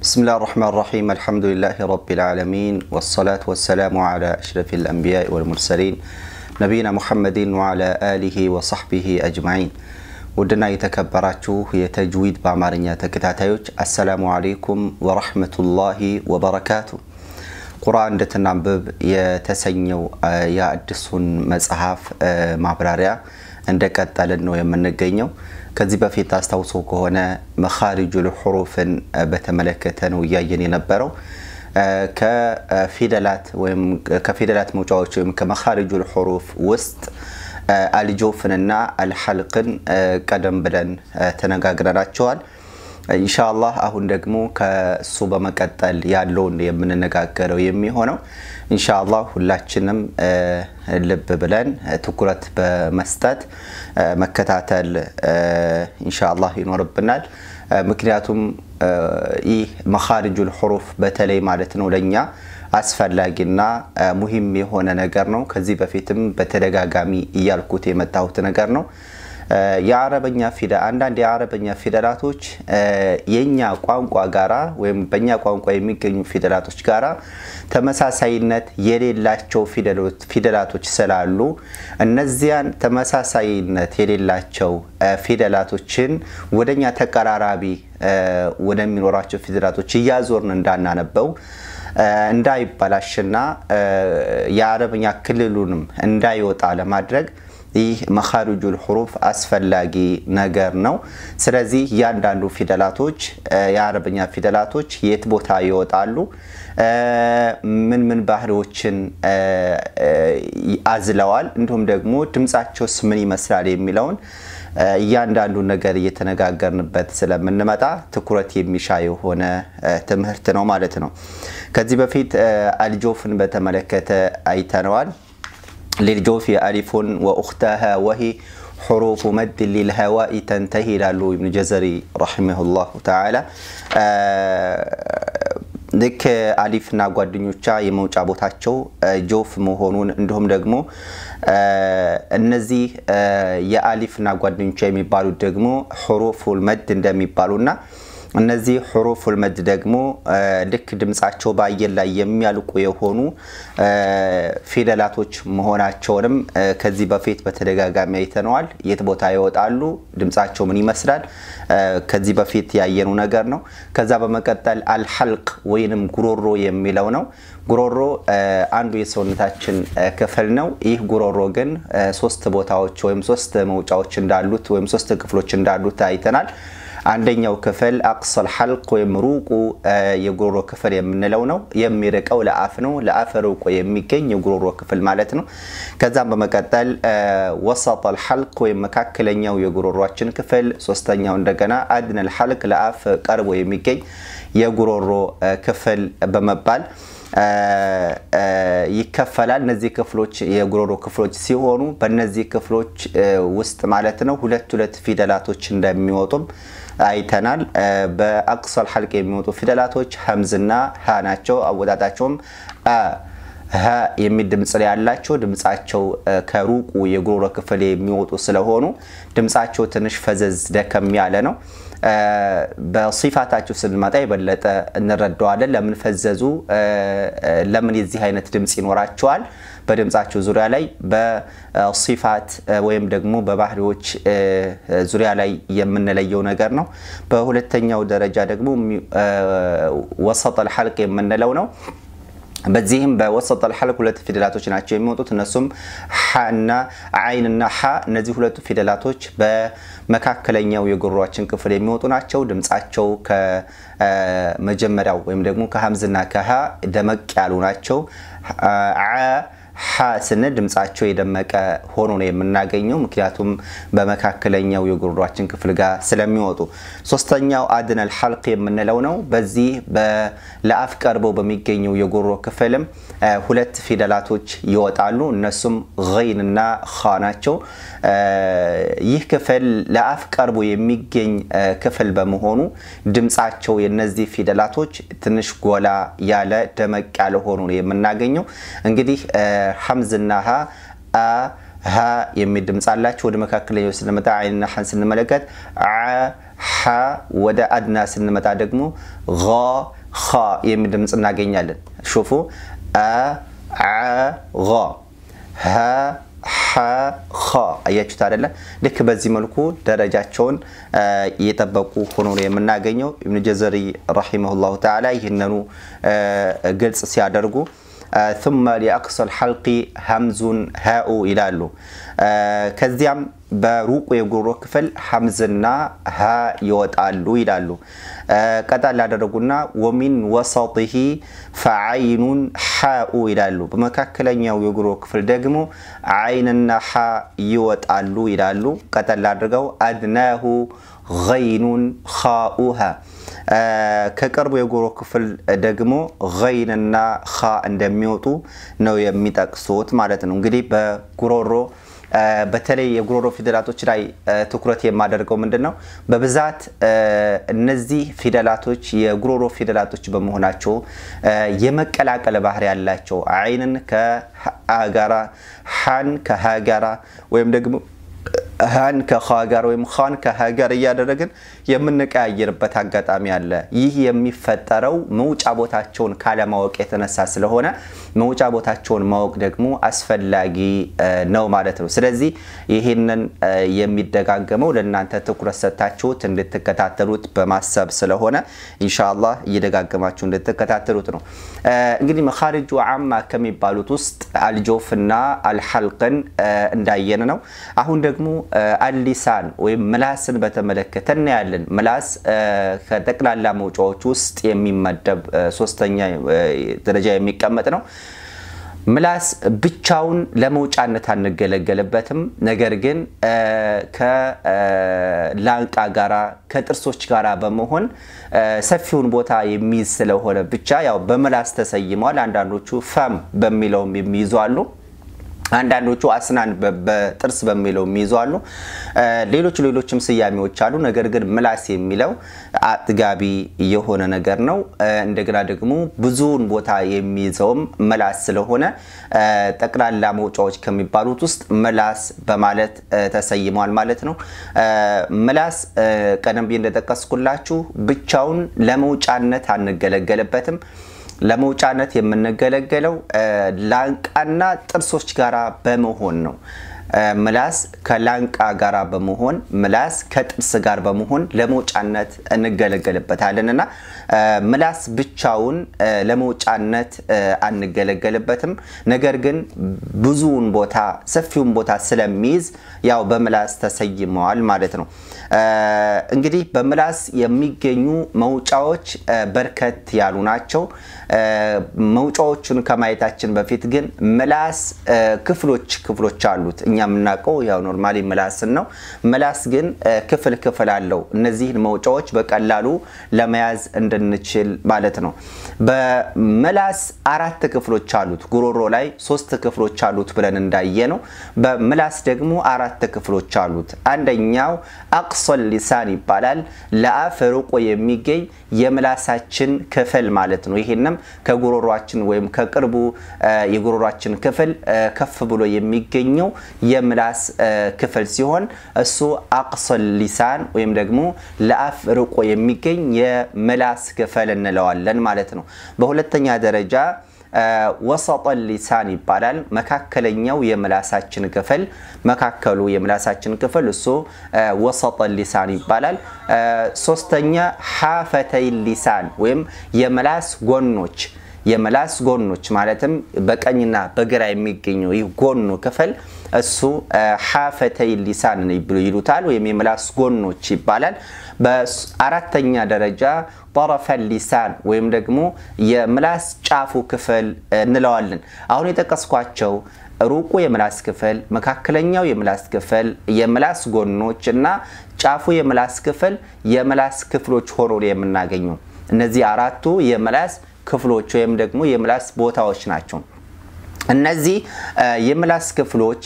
بسم الله الرحمن الرحيم الحمد لله رب العالمين والصلاة والسلام على أشرف الأنبياء والمرسلين نبينا محمد وعلى آله وصحبه أجمعين ውድና የተከበራችሁ የተጅዊድ በአማርኛ ተከታታዮች አሰላሙ አሌይኩም ወረሕመቱላሂ ወበረካቱ። ቁርአን እንድትናንብብ የተሰኘው የአዲሱን መጽሐፍ ማብራሪያ እንደቀጠልን ነው የምንገኘው። ከዚህ በፊት አስታውሶ ከሆነ መኻሪጁል ሑሩፍን በተመለከተ ነው እያየን የነበረው። ከፊደላት ወይም ከፊደላት መውጫዎች ወይም ከመኻሪጁል ሑሩፍ ውስጥ አልጆፍንና አልሐልቅን ቀደም ብለን ተነጋግረናቸዋል። ኢንሻአላህ አሁን ደግሞ ከሱ በመቀጠል ያለውን የምንነጋገረው የሚሆነው ኢንሻአላህ ሁላችንም ልብ ብለን ትኩረት በመስጠት መከታተል ኢንሻአላህ ይኖርብናል። ምክንያቱም ይህ መኻሪጁል ሑሩፍ በተለይ ማለት ነው ለእኛ አስፈላጊና ሙሂም የሆነ ነገር ነው። ከዚህ በፊትም በተደጋጋሚ እያልኩት የመጣሁት ነገር ነው። የአረበኛ ፊደል አንዳንድ የአረበኛ ፊደላቶች የኛ ቋንቋ ጋራ ወይም በእኛ ቋንቋ የሚገኙ ፊደላቶች ጋራ ተመሳሳይነት የሌላቸው ፊደላቶች ስላሉ እነዚያን ተመሳሳይነት የሌላቸው ፊደላቶችን ወደኛ ተቀራራቢ ወደሚኖራቸው ፊደላቶች እያዞርን እንዳናነበው እንዳይበላሽና የአረበኛ ክልሉንም እንዳይወጣ ለማድረግ ይህ መኻሪጁል ሑሩፍ አስፈላጊ ነገር ነው። ስለዚህ እያንዳንዱ ፊደላቶች የአረበኛ ፊደላቶች የት ቦታ ይወጣሉ፣ ምን ምን ባህሪዎችን አዝለዋል፣ እንዲሁም ደግሞ ድምፃቸውስ ምን ይመስላል የሚለውን እያንዳንዱን ነገር እየተነጋገርንበት ስለምንመጣ ትኩረት የሚሻ የሆነ ትምህርት ነው ማለት ነው። ከዚህ በፊት አልጆፍን በተመለከተ አይተነዋል። ሊልጆፊ አሊፉን ወኡክታሃ ወሂ ሑሩፉ መድ ሊልሀዋኢ ተንተሂ ይላሉ ኢብኑ ጀዘሪ ረሒመሁላሁ ተዓላ። ልክ አሊፍና ጓደኞቿ የመውጫ ቦታቸው ጆፍ መሆኑን እንዲሁም ደግሞ እነዚህ የአሊፍና ጓደኞቿ የሚባሉት ደግሞ ሑሩፉል መድ እንደሚባሉና እነዚህ ሑሩፉል መድ ደግሞ ልክ ድምፃቸው በአየር ላይ የሚያልቁ የሆኑ ፊደላቶች መሆናቸውንም ከዚህ በፊት በተደጋጋሚ አይተነዋል። የት ቦታ ይወጣሉ፣ ድምፃቸው ምን ይመስላል፣ ከዚህ በፊት ያየኑ ነገር ነው። ከዛ በመቀጠል አልሐልቅ ወይንም ጉሮሮ የሚለው ነው። ጉሮሮ አንዱ የሰውነታችን ክፍል ነው። ይህ ጉሮሮ ግን ሶስት ቦታዎች ወይም ሶስት መውጫዎች እንዳሉት ወይም ሶስት ክፍሎች እንዳሉት አይተናል። አንደኛው ክፍል አቅሰል ሐልቅ ወይም ሩቁ የጉሮሮ ክፍል የምንለው ነው። የሚርቀው ለአፍ ነው። ለአፍ ሩቁ የሚገኝ የጉሮሮ ክፍል ማለት ነው። ከዛም በመቀጠል ወሰጠል ሐልቅ ወይም መካከለኛው የጉሮሯችን ክፍል፣ ሶስተኛው እንደገና አድነል ሐልቅ ለአፍ ቀርቦ የሚገኝ የጉሮሮ ክፍል በመባል ይከፈላል። እነዚህ ክፍሎች የጉሮሮ ክፍሎች ሲሆኑ በእነዚህ ክፍሎች ውስጥ ማለት ነው ሁለት ሁለት ፊደላቶች እንደሚወጡም አይተናል። በአቅሰል ሐልቅ የሚወጡ ፊደላቶች ሀምዝና ሀ ናቸው። አወጣጣቸውም ሀ የሚል ድምፅ ላይ ያላቸው ድምፃቸው ከሩቁ የጉሮሮ ክፍል የሚወጡ ስለሆኑ ድምፃቸው ትንሽ ፈዘዝ ደከም ያለ ነው። በሲፋታቸው ስንመጣ የበለጠ እንረዳዋለን። ለምን ፈዘዙ፣ ለምን የዚህ አይነት ድምፅ ይኖራቸዋል? በድምፃቸው ዙሪያ ላይ በሲፋት ወይም ደግሞ በባህሪዎች ዙሪያ ላይ የምንለየው ነገር ነው። በሁለተኛው ደረጃ ደግሞ ወሰጠል ሐልቅ የምንለው ነው። በዚህም በወሰጠል ሐልቅ ሁለት ፊደላቶች ናቸው የሚወጡት። እነሱም ሐና አይንና ሐ። እነዚህ ሁለቱ ፊደላቶች በመካከለኛው የጉሮሯችን ክፍል የሚወጡ ናቸው። ድምፃቸው ከመጀመሪያው ወይም ደግሞ ከሀምዝና ከሀ ደመቅ ያሉ ናቸው። ሐ ስንል ድምፃቸው የደመቀ ሆኖ ነው የምናገኘው። ምክንያቱም በመካከለኛው የጉሮሯችን ክፍል ጋር ስለሚወጡ። ሶስተኛው አድነል ሐልቅ የምንለው ነው። በዚህ ለአፍ ቀርበው በሚገኘው የጉሮሮ ክፍልም ሁለት ፊደላቶች ይወጣሉ። እነሱም ገይንና ኻ ናቸው። ይህ ክፍል ለአፍ ቀርቦ የሚገኝ ክፍል በመሆኑ ድምፃቸው የነዚህ ፊደላቶች ትንሽ ጎላ ያለ ደመቅ ያለ ሆኖ ነው የምናገኘው እንግዲህ ሐምዝና ሀ አ ሀ የሚል ድምፅ አላቸው። ወደ መካከለኛው ስንመጣ አይንና ሐን ስንመለከት ሐ ወደ አድና ስንመጣ ደግሞ ኸ የሚል ድምፅ እናገኛለን። ሹፉ ሀ ኸ አያችሁት አይደለ? ልክ በዚህ መልኩ ደረጃቸውን እየጠበቁ ሆኖ ነው የምናገኘው። ኢብኑ ጀዘሪ ረሂመሁላሁ ተዓላ ይህንኑ ግልጽ ሲያደርጉ ثم لأقصى الحلق همز هاء ይላሉ። ከዚያም በሩቁ የጉሮሮ ክፍል ሐምዝና ሀ ይወጣሉ ይላሉ። ቀጣል ያደረጉና ወሚን ወሰጢሂ ፈዐይኑን ሓኡ ይላሉ። በመካከለኛው የጉሮሮ ክፍል ደግሞ ዓይንና ሓ ይወጣሉ ይላሉ። ቀጠል አድርገው አድናሁ ገይኑን ኻኡሃ ከቅርቡ የጉሮሮ ክፍል ደግሞ ገይንና ኻ እንደሚወጡ ነው የሚጠቅሱት ማለት ነው። እንግዲህ በጉሮሮ በተለይ የጉሮሮ ፊደላቶች ላይ ትኩረት የማደርገው ምንድን ነው፣ በብዛት እነዚህ ፊደላቶች የጉሮሮ ፊደላቶች በመሆናቸው የመቀላቀል ባህሪ ያላቸው አይንን ከአ ጋራ፣ ሐን ከሀ ጋራ ወይም ደግሞ ሀን ከኸ ጋር ወይም ኻን ከሀ ጋር እያደረግን የምንቀያየርበት አጋጣሚ አለ። ይህ የሚፈጠረው መውጫ ቦታቸውን ካለማወቅ የተነሳ ስለሆነ መውጫ ቦታቸውን ማወቅ ደግሞ አስፈላጊ ነው ማለት ነው። ስለዚህ ይህንን የሚደጋገመው ለእናንተ ትኩረት ሰጥታችሁት እንድትከታተሉት በማሰብ ስለሆነ ኢንሻአላህ እየደጋገማችሁ እንድትከታተሉት ነው። እንግዲህ መኻሪጁ አማ ከሚባሉት ውስጥ አልጆፍና አልሐልቅን እንዳየን ነው። አሁን ደግሞ አሊሳን ወይም ምላስን በተመለከተ እናያለን። ምላስ ከጠቅላላ መውጫዎች ውስጥ የሚመደብ ሶስተኛ ደረጃ የሚቀመጥ ነው። ምላስ ብቻውን ለመውጫነት አንገለገልበትም። ነገር ግን ከላንቃ ጋራ ከጥርሶች ጋራ በመሆን ሰፊውን ቦታ የሚይዝ ስለሆነ ብቻ ያው በምላስ ተሰይመዋል። አንዳንዶቹ ፈም በሚለውም የሚይዙ አሉ። አንዳንዶቹ አስናን በጥርስ በሚለው የሚይዙ አሉ። ሌሎች ሌሎችም ስያሜዎች አሉ። ነገር ግን ምላስ የሚለው አጥጋቢ የሆነ ነገር ነው። እንደገና ደግሞ ብዙውን ቦታ የሚይዘውም ምላስ ስለሆነ ጠቅላላ መውጫዎች ከሚባሉት ውስጥ ምላስ በማለት ተሰይመዋል ማለት ነው። ምላስ ቀደም ብዬ እንደጠቀስኩላችሁ ብቻውን ለመውጫነት አንገለገልበትም። ለመውጫነት የምንገለገለው ላንቃና ጥርሶች ጋር በመሆን ነው። ምላስ ከላንቃ ጋር በመሆን ምላስ ከጥርስ ጋር በመሆን ለመውጫነት እንገለገልበታለን እና ምላስ ብቻውን ለመውጫነት አንገለገልበትም። ነገር ግን ብዙውን ቦታ ሰፊውን ቦታ ስለሚይዝ ያው በምላስ ተሰይመዋል ማለት ነው። እንግዲህ በምላስ የሚገኙ መውጫዎች በርከት ያሉ ናቸው። መውጫዎቹን ከማየታችን በፊት ግን ምላስ ክፍሎች ክፍሎች አሉት። እኛ የምናውቀው ያው ኖርማሊ ምላስን ነው። ምላስ ግን ክፍል ክፍል አለው። እነዚህን መውጫዎች በቀላሉ ለመያዝ እንድንችል ማለት ነው። በምላስ አራት ክፍሎች አሉት። ጉሮሮ ላይ ሶስት ክፍሎች አሉት ብለን እንዳየ ነው። በምላስ ደግሞ አራት ክፍሎች አሉት። አንደኛው አቅሶል ሊሳን ይባላል። ለአፍ ርቆ የሚገኝ የምላሳችን ክፍል ማለት ነው። ይህንም ከጉሮሯችን ወይም ከቅርቡ የጉሮሯችን ክፍል ከፍ ብሎ የሚገኘው የምላስ ክፍል ሲሆን እሱ አቅሶል ሊሳን ወይም ደግሞ ለአፍ ርቆ የሚገኝ የምላስ ክፍል እንለዋለን ማለት ነው። በሁለተኛ ደረጃ ወሰጠ ሊሳን ይባላል። መካከለኛው የምላሳችን ክፍል መካከሉ የምላሳችን ክፍል እሱ ወሰጠ ሊሳን ይባላል። ሶስተኛ ሐፈተይ ሊሳን ወይም የምላስ ጎኖች የምላስ ጎኖች ማለትም በቀኝና በግራ የሚገኘው ይህ ጎኑ ክፍል እሱ ሐፈተይ ሊሳን ይሉታል ወይም የምላስ ጎኖች ይባላል። በአራተኛ ደረጃ ጠረፈ ሊሳን ወይም ደግሞ የምላስ ጫፉ ክፍል እንለዋለን። አሁን የጠቀስኳቸው ሩቁ የምላስ ክፍል፣ መካከለኛው የምላስ ክፍል፣ የምላስ ጎኖች እና ጫፉ የምላስ ክፍል የምላስ ክፍሎች ሆኖ የምናገኘው እነዚህ አራቱ የምላስ ክፍሎች ወይም ደግሞ የምላስ ቦታዎች ናቸው። እነዚህ የምላስ ክፍሎች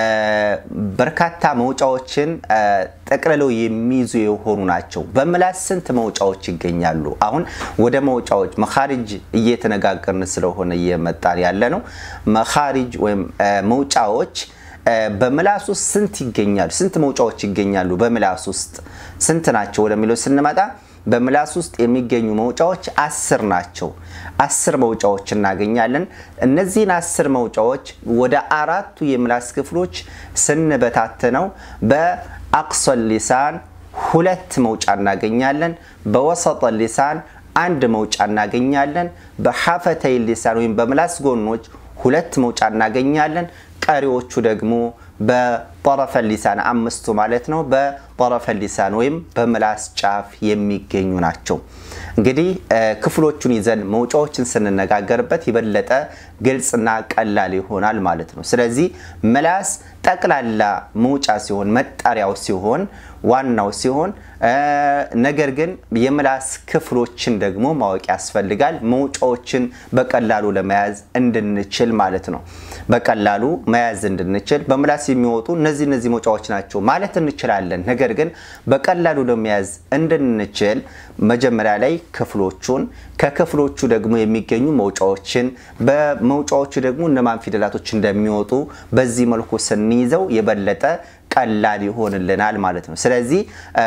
በርካታ መውጫዎችን ጠቅልለው የሚይዙ የሆኑ ናቸው። በምላስ ስንት መውጫዎች ይገኛሉ? አሁን ወደ መውጫዎች መኻሪጅ እየተነጋገርን ስለሆነ እየመጣን ያለ ነው። መኻሪጅ ወይም መውጫዎች በምላስ ውስጥ ስንት ይገኛሉ? ስንት መውጫዎች ይገኛሉ? በምላስ ውስጥ ስንት ናቸው ወደሚለው ስንመጣ በምላስ ውስጥ የሚገኙ መውጫዎች አስር ናቸው። አስር መውጫዎች እናገኛለን። እነዚህን አስር መውጫዎች ወደ አራቱ የምላስ ክፍሎች ስንበታትነው በአቅሶል ሊሳን ሁለት መውጫ እናገኛለን። በወሰጠ ሊሳን አንድ መውጫ እናገኛለን። በሐፈተይ ሊሳን ወይም በምላስ ጎኖች ሁለት መውጫ እናገኛለን። ቀሪዎቹ ደግሞ በጠረፈ ሊሳን አምስቱ ማለት ነው በጠረፈ ሊሳን ወይም በምላስ ጫፍ የሚገኙ ናቸው። እንግዲህ ክፍሎቹን ይዘን መውጫዎችን ስንነጋገርበት የበለጠ ግልጽና ቀላል ይሆናል ማለት ነው። ስለዚህ ምላስ ጠቅላላ መውጫ ሲሆን መጠሪያው ሲሆን ዋናው ሲሆን ነገር ግን የምላስ ክፍሎችን ደግሞ ማወቅ ያስፈልጋል። መውጫዎችን በቀላሉ ለመያዝ እንድንችል ማለት ነው። በቀላሉ መያዝ እንድንችል በምላስ የሚወጡ እነዚህ እነዚህ መውጫዎች ናቸው ማለት እንችላለን። ነገር ግን በቀላሉ ለመያዝ እንድንችል መጀመሪያ ላይ ክፍሎቹን ከክፍሎቹ ደግሞ የሚገኙ መውጫዎችን በመውጫዎቹ ደግሞ እነማን ፊደላቶች እንደሚወጡ በዚህ መልኩ ስንይዘው የበለጠ ቀላል ይሆንልናል ማለት ነው። ስለዚህ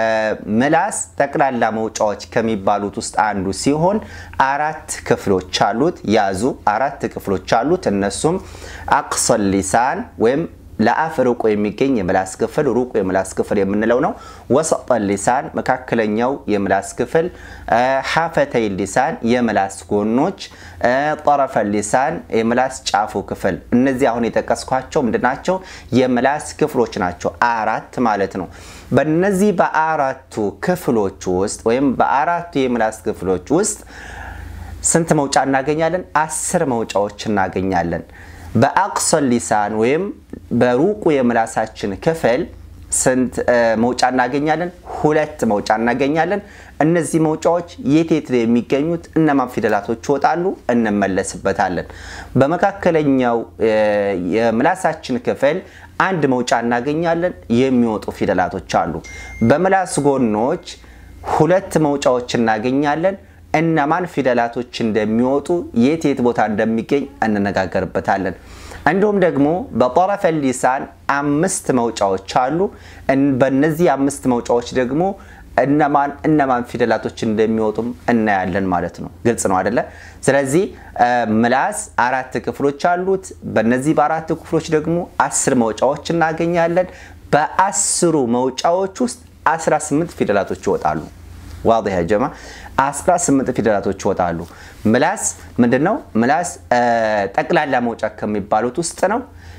ምላስ ጠቅላላ መውጫዎች ከሚባሉት ውስጥ አንዱ ሲሆን አራት ክፍሎች አሉት። ያዙ፣ አራት ክፍሎች አሉት። እነሱም አቅሶል ሊሳን ወይም ለአፍ ሩቁ የሚገኝ የምላስ ክፍል ሩቁ የምላስ ክፍል የምንለው ነው። ወሰጠ ሊሳን መካከለኛው የምላስ ክፍል፣ ሐፈተይ ሊሳን የምላስ ጎኖች፣ ጠረፈ ሊሳን የምላስ ጫፉ ክፍል። እነዚህ አሁን የጠቀስኳቸው ምንድናቸው? የምላስ ክፍሎች ናቸው። አራት ማለት ነው። በእነዚህ በአራቱ ክፍሎች ውስጥ ወይም በአራቱ የምላስ ክፍሎች ውስጥ ስንት መውጫ እናገኛለን? አስር መውጫዎች እናገኛለን። በአቅሶል ሊሳን ወይም በሩቁ የምላሳችን ክፍል ስንት መውጫ እናገኛለን? ሁለት መውጫ እናገኛለን። እነዚህ መውጫዎች የት የት ነው የሚገኙት? እነማን ፊደላቶች ይወጣሉ? እንመለስበታለን። በመካከለኛው የምላሳችን ክፍል አንድ መውጫ እናገኛለን። የሚወጡ ፊደላቶች አሉ። በምላስ ጎኖች ሁለት መውጫዎች እናገኛለን። እነማን ፊደላቶች እንደሚወጡ የት የት ቦታ እንደሚገኝ እንነጋገርበታለን። እንዲሁም ደግሞ በጠረፈ ሊሳን አምስት መውጫዎች አሉ። በእነዚህ አምስት መውጫዎች ደግሞ እነማን እነማን ፊደላቶች እንደሚወጡም እናያለን ማለት ነው። ግልጽ ነው አደለ? ስለዚህ ምላስ አራት ክፍሎች አሉት። በእነዚህ በአራት ክፍሎች ደግሞ አስር መውጫዎች እናገኛለን። በአስሩ መውጫዎች ውስጥ 18 ፊደላቶች ይወጣሉ። ዋضح يا جماعه 18 ፊደላቶች ይወጣሉ። ምላስ ምንድነው? ምላስ ጠቅላላ መውጫ ከሚባሉት ውስጥ ነው።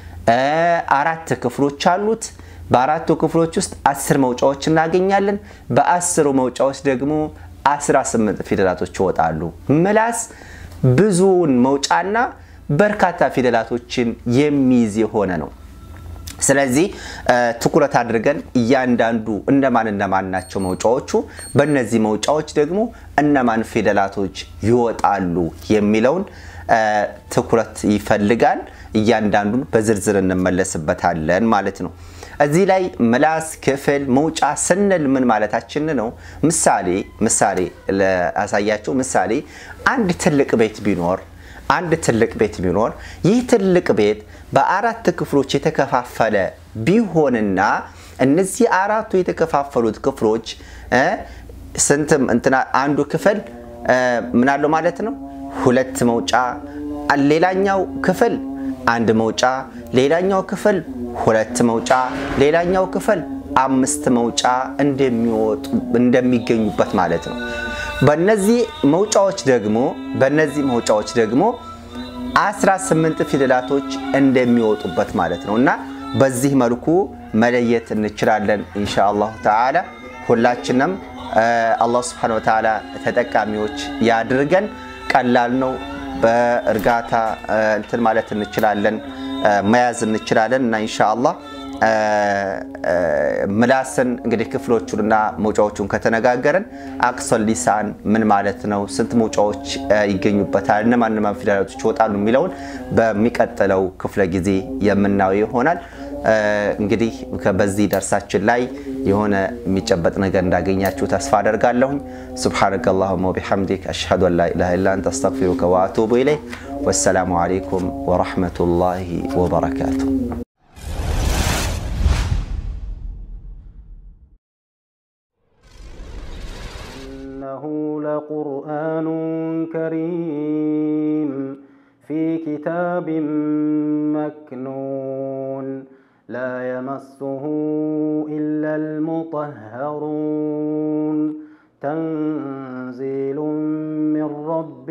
አራት ክፍሎች አሉት። በአራቱ ክፍሎች ውስጥ አስር መውጫዎች እናገኛለን። በአስሩ መውጫዎች ደግሞ 18 ፊደላቶች ይወጣሉ። ምላስ ብዙውን መውጫና በርካታ ፊደላቶችን የሚይዝ የሆነ ነው። ስለዚህ ትኩረት አድርገን እያንዳንዱ እነማን እነማን ናቸው መውጫዎቹ፣ በእነዚህ መውጫዎች ደግሞ እነማን ፊደላቶች ይወጣሉ የሚለውን ትኩረት ይፈልጋል። እያንዳንዱን በዝርዝር እንመለስበታለን ማለት ነው። እዚህ ላይ ምላስ ክፍል መውጫ ስንል ምን ማለታችን ነው? ምሳሌ ምሳሌ ላሳያቸው። ምሳሌ አንድ ትልቅ ቤት ቢኖር አንድ ትልቅ ቤት ቢኖር ይህ ትልቅ ቤት በአራት ክፍሎች የተከፋፈለ ቢሆንና እነዚህ አራቱ የተከፋፈሉት ክፍሎች ስንትም እንትና አንዱ ክፍል ምን አለው ማለት ነው ሁለት መውጫ፣ ሌላኛው ክፍል አንድ መውጫ፣ ሌላኛው ክፍል ሁለት መውጫ፣ ሌላኛው ክፍል አምስት መውጫ እንደሚወጡ እንደሚገኙበት ማለት ነው። በነዚህ መውጫዎች ደግሞ በነዚህ መውጫዎች ደግሞ 18 ፊደላቶች እንደሚወጡበት ማለት ነው እና በዚህ መልኩ መለየት እንችላለን ኢንሻአላሁ ተዓላ። ሁላችንም አላህ ስብሐነሁ ወተዓላ ተጠቃሚዎች ያድርገን። ቀላል ነው። በእርጋታ እንትን ማለት እንችላለን፣ መያዝ እንችላለን እና ኢንሻአላህ ምላስን እንግዲህ ክፍሎቹንና መውጫዎቹን ከተነጋገርን አቅሶል ሊሳን ምን ማለት ነው፣ ስንት መውጫዎች ይገኙበታል፣ እነማን እነማን ፊደላቶች ይወጣሉ የሚለውን በሚቀጥለው ክፍለ ጊዜ የምናየው ይሆናል። እንግዲህ በዚህ ደርሳችን ላይ የሆነ የሚጨበጥ ነገር እንዳገኛችሁ ተስፋ አደርጋለሁኝ። ሱብሓነከ አላሁመ ወቢሐምዲክ አሽሀዱ አን ላ ኢላሃ ኢላ አንተ አስተግፊሩከ ወአቱቡ ኢለይክ። ወሰላሙ አለይኩም ወረሕመቱላሂ ወበረካቱ። إنه لقرآن كريم في كتاب مكنون لا يمسه إلا المطهرون تنزيل من رب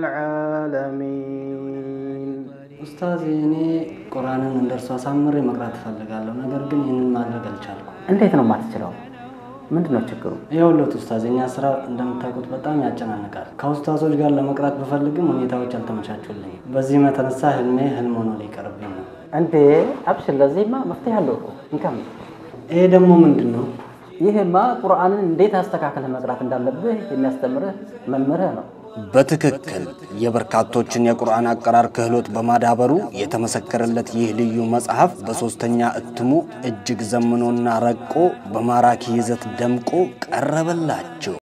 العالمين ኡስታዝ እኔ ቁርአንን እንደርሱ አሳምሬ መቅራት እፈልጋለሁ። ነገር ግን ይህንን ማድረግ አልቻልኩም። እንዴት ነው የማትችለው? ምንድን ነው ችግሩ? የሁለት ኡስታዝ፣ የኛ ስራ እንደምታውቁት በጣም ያጨናንቃል። ከኡስታዞች ጋር ለመቅራት ብፈልግም ሁኔታዎች አልተመቻቹልኝም። በዚህም የተነሳ ህልሜ ህልም ሆኖ ሊቀርብኝ ነው። እንዴ አብሽር፣ ለዚህማ መፍትሄ አለው እኮ እንከም ይሄ ደግሞ ምንድን ነው? ይህማ ቁርአንን እንዴት አስተካክለህ መቅራት እንዳለብህ የሚያስተምርህ መምህርህ ነው። በትክክል የበርካቶችን የቁርአን አቀራር ክህሎት በማዳበሩ የተመሰከረለት ይህ ልዩ መጽሐፍ በሦስተኛ እትሙ እጅግ ዘምኖና ረቆ በማራኪ ይዘት ደምቆ ቀረበላቸው።